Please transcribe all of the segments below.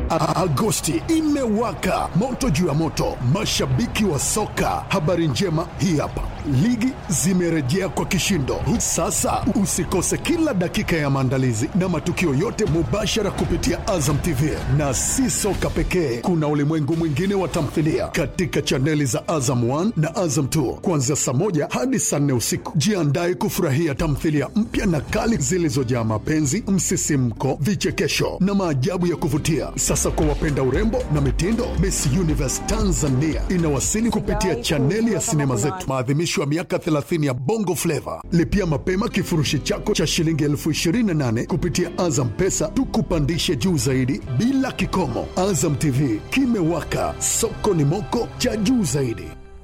A- Agosti imewaka moto juu ya moto, mashabiki wa soka. Habari njema hii hapa, ligi zimerejea kwa kishindo. Sasa usikose kila dakika ya maandalizi na matukio yote mubashara kupitia Azam TV, na si soka pekee, kuna ulimwengu mwingine wa tamthilia katika chaneli za Azam 1 na Azam 2 kuanzia saa moja hadi saa nne usiku. Jiandae kufurahia tamthilia mpya na kali zilizojaa mapenzi, msisimko, vichekesho na maajabu ya kuvutia. Sasa kwa wapenda urembo na mitindo, Miss Universe Tanzania inawasili kupitia chaneli ya sinema zetu, maadhimisho ya miaka 30 ya Bongo Flava. Lipia mapema kifurushi chako cha shilingi elfu 28 kupitia Azam Pesa, tukupandishe juu zaidi bila kikomo. Azam TV kimewaka, soko ni moko cha juu zaidi.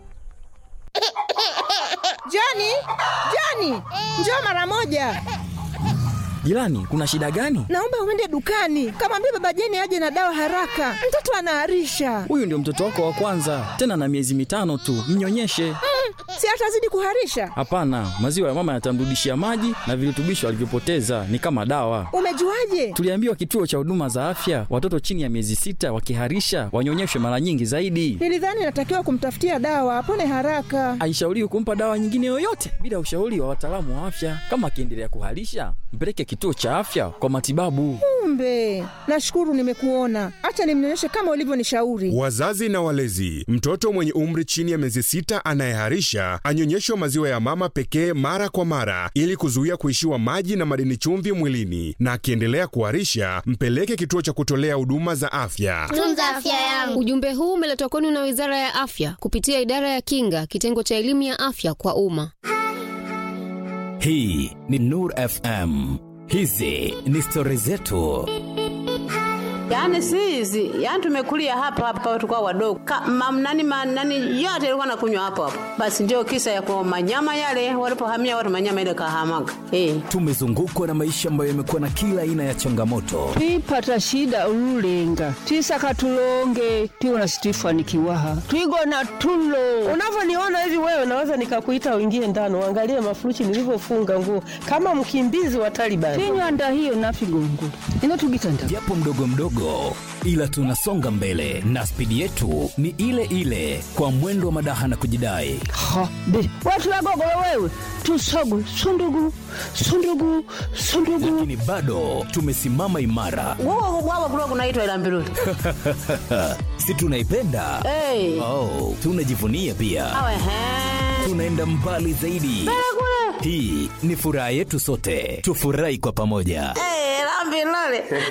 Jani, Jani, njoo mara moja. Jirani, kuna shida gani? Naomba uende dukani, kamwambia baba Jeni aje na dawa haraka, mtoto anaharisha. Huyu ndio mtoto wako wa kwanza, tena na miezi mitano tu, mnyonyeshe. Si atazidi kuharisha? Hapana, maziwa ya mama yatamrudishia maji na virutubisho alivyopoteza, ni kama dawa. Umejuaje? Tuliambiwa kituo cha huduma za afya, watoto chini ya miezi sita wakiharisha wanyonyeshwe mara nyingi zaidi. Nilidhani natakiwa kumtafutia dawa apone haraka. Haishauriwi kumpa dawa nyingine yoyote bila ushauri wa wataalamu wa afya. Kama akiendelea kuharisha, mpeleke kituo cha afya kwa matibabu. Kumbe, nashukuru nimekuona. Acha nimnyonyeshe kama ulivyonishauri. Wazazi na walezi, mtoto mwenye umri chini ya miezi sita anayeharisha anyonyeshwe maziwa ya mama pekee mara kwa mara ili kuzuia kuishiwa maji na madini chumvi mwilini, na akiendelea kuharisha mpeleke kituo cha kutolea huduma za afya. tunza afya yangu. Ujumbe huu umeletwa kwenu na Wizara ya Afya kupitia Idara ya Kinga, kitengo cha elimu ya afya kwa umma. Hii ni Nur FM. Hizi ni stori zetu. Yaani si hizi, yaani tumekulia hapa hapa tulikuwa wadogo. Ka, mam, nani, ma, nani yote ilikuwa nakunywa hapo hapo. Basi ndio kisa ya kwa manyama yale walipohamia watu manyama ile kahamaga. Eh. Tumezungukwa na maisha ambayo yamekuwa na kila aina ya changamoto, twipata shida ululenga twisaka tulonge tiwona situifanikiwaha twigona tulo unavyoniona hivi wewe naweza nikakuita uingie ndani uangalie mafuruchi nilivyofunga nguo kama mkimbizi wa Taliban tinywanda hiyo nafigongo inotugitanda japo mdogo mdogo, ila tunasonga mbele na spidi yetu ni ile ile, kwa mwendo wa madaha na kujidai. ha be watu wagogolo wewe tusogu sundugu sundugu sundugu Lakini bado tumesimama imara, Wao wao kulikuwa kunaitwa ila mbiruli. si tunaipenda? Eh. Oh, tunajivunia pia, Awe he. tunaenda mbali zaidi. Hii ni furaha yetu sote, tufurahi kwa pamoja. Eh, la mbiruli.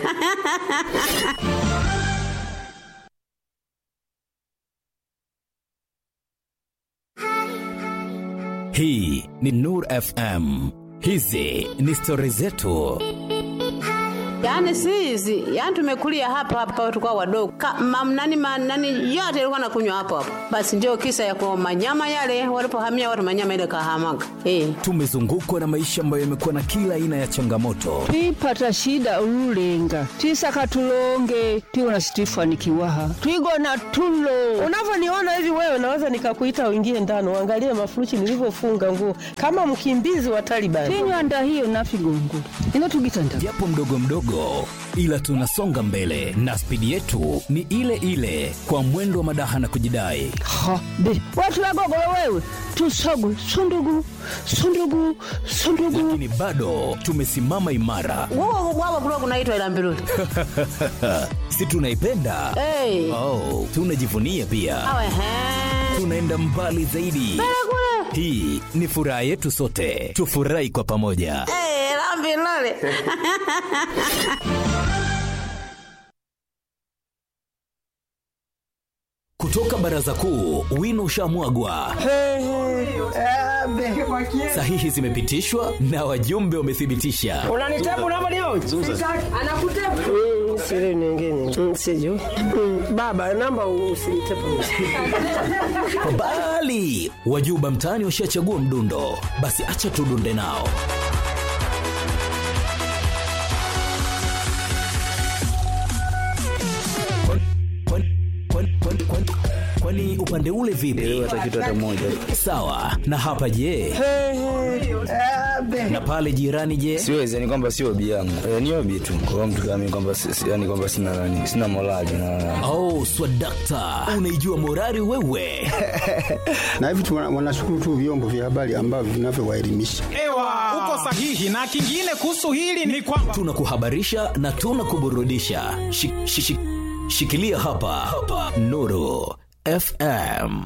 Hii ni Nur FM. Hizi ni stori zetu. Yaani si hizi, yaani tumekulia hapa hapa tulikuwa wadogo. Ka, mam, nani, ma, nani yote ilikuwa nakunywa hapo hapo. Basi ndio kisa ya kwa manyama yale walipohamia watu manyama ile kahamaga. Eh. Tumezungukwa na maisha ambayo yamekuwa na kila aina ya changamoto, twipata shida ululenga twisaka tulonge tiwona situifanikiwaha twigona tulo unavyoniona hivi wewe naweza nikakuita uingie ndani uangalie mafuruchi nilivyofunga nguo kama mkimbizi wa Taliban tinywanda hiyo nafigongo inotugitanda japo mdogo mdogo, ila tunasonga mbele na spidi yetu ni ile ile, kwa mwendo wa madaha na kujidai. ha be watu wagogolo wewe tusogu sundugu sundugu sundugu Lakini bado tumesimama imara, Wao wao kulikuwa kunaitwa ila mbiruli. si tunaipenda? Eh. Oh, tunajivunia pia, Awe he. tunaenda mbali zaidi. Hii ni furaha yetu sote, tufurahi kwa pamoja. Eh, la mbiruli. Kutoka baraza kuu, wino ushamwagwa, sahihi zimepitishwa na wajumbe wamethibitisha. unanitabu namba leo anakutabu siri nyingine siju baba namba usinitabu Kwa mbali wajuba mtaani washachagua mdundo, basi acha tudunde nao. Kwani- kwani- kwani- kwani- kwani upe upande ule vipi sawa na hapa je na pale jirani je siwezi yani kwamba sio obi yangu e, ni obi tu kwa mtu kama mimi kwamba si- si- yani kwamba sina nani sina morali na oh swadakta unaijua morari wewe na hivi tu wana- wanashukuru tu vyombo vya habari ambavyo vinavyowaelimisha Ewa, uko sahihi. Na kingine kuhusu hili ni kwamba tunakuhabarisha na tunakuburudisha Shi- shi- shi- shikilia hapa, hapa. nuru fm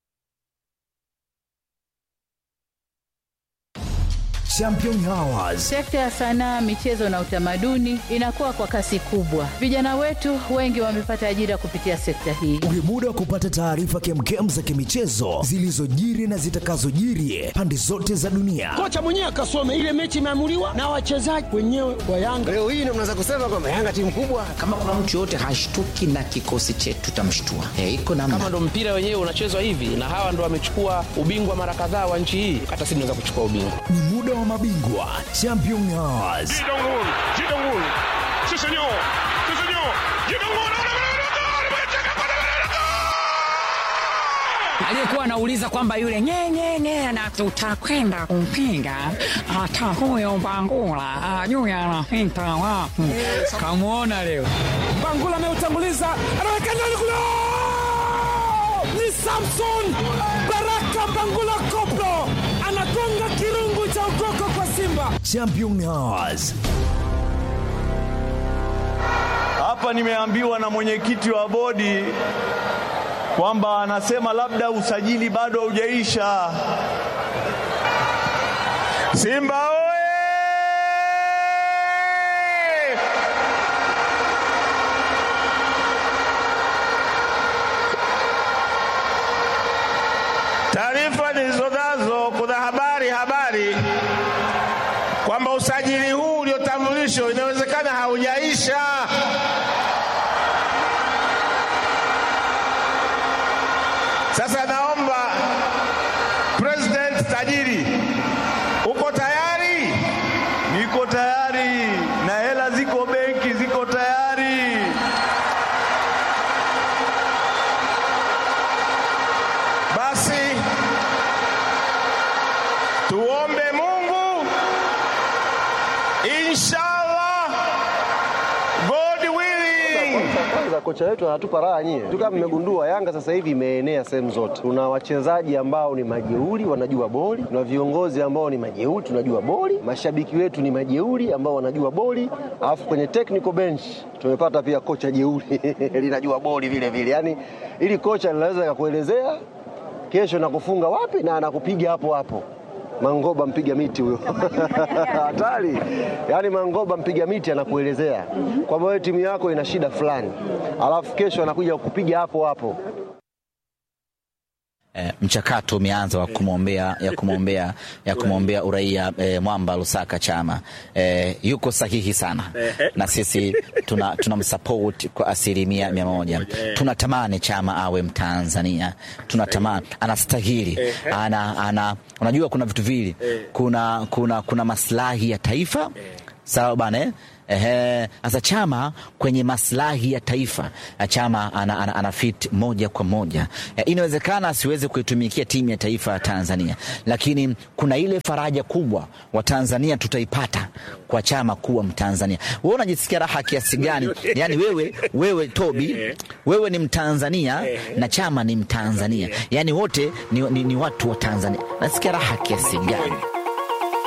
Champion Hours. Sekta ya sanaa, michezo na utamaduni inakuwa kwa kasi kubwa. Vijana wetu wengi wamepata ajira kupitia sekta hii. Ni muda wa kupata taarifa kemkem za kimichezo zilizojiri na zitakazojiri pande zote za dunia. kocha mwenyewe akasome ile mechi imeamuliwa na wachezaji wenyewe wa Yanga. Leo hii ndio mnaweza kusema kwamba Yanga timu kubwa. kama kuna mtu yoyote hashtuki na kikosi chetu tutamshtua e, iko namna kama ndo mpira wenyewe unachezwa hivi na hawa ndo wamechukua ubingwa mara kadhaa wa nchi hii hata sisi tunaweza kuchukua ubingwa Ni muda wa mabingwa Champion Hours. aliyekuwa anauliza kwamba yule nyenyenye na tutakwenda kumpinga hata huyo Mbangula ajui anapita wapi. Kamwona leo Bangula ameutanguliza, anaweka ndani kule, ni Samson Baraka Bangula Koplo anagonga kirungu cha ukoko kwa Simba. Champion Hours. Hapa nimeambiwa na mwenyekiti wa bodi kwamba anasema labda usajili bado haujaisha. Simba oye! Taarifa nilizonazo, kuna habari habari kwamba usajili huu uliotambulishwa inawezekana haujaisha. Sasa naomba President tajiri, uko tayari? Niko tayari na hela ziko benki, ziko tayari. Basi tuombe Mungu, inshallah, God willing. Kwanza kocha wetu anatupa raha nyie tu, kama mmegundua Yanga sasa hivi imeenea sehemu zote. Tuna wachezaji ambao ni majeuri wanajua boli, tuna viongozi ambao ni majeuri tunajua boli, mashabiki wetu ni majeuri ambao wanajua boli, alafu kwenye technical bench tumepata pia kocha jeuri linajua boli vile vile. Yani ili kocha linaweza kakuelezea kesho nakufunga wapi na anakupiga hapo hapo. Mangoba mpiga miti huyo hatari. Yaani Mangoba mpiga miti anakuelezea kwamba wewe timu yako ina shida fulani, alafu kesho anakuja kukupiga hapo hapo. e, mchakato umeanza wa kumwombea ya kumwombea ya kumwombea uraia e, Mwamba Lusaka Chama e, yuko sahihi sana na sisi tuna tunamsupport kwa asilimia mia moja. Tunatamani Chama awe Mtanzania, tunatamani anastahili, ana, ana, unajua kuna vitu vili, kuna, kuna, kuna maslahi ya taifa sawa bana eh? Ehe, sasa Chama kwenye maslahi ya taifa Chama ana, ana, ana fit moja kwa moja. Eh, Inawezekana asiweze kuitumikia timu ya taifa ya Tanzania, lakini kuna ile faraja kubwa wa Tanzania tutaipata kwa Chama kuwa Mtanzania. Wewe unajisikia raha kiasi gani? Yani wewe, wewe Tobi, wewe ni Mtanzania na Chama ni Mtanzania, yani wote ni, ni, ni watu wa Tanzania. Nasikia raha kiasi gani?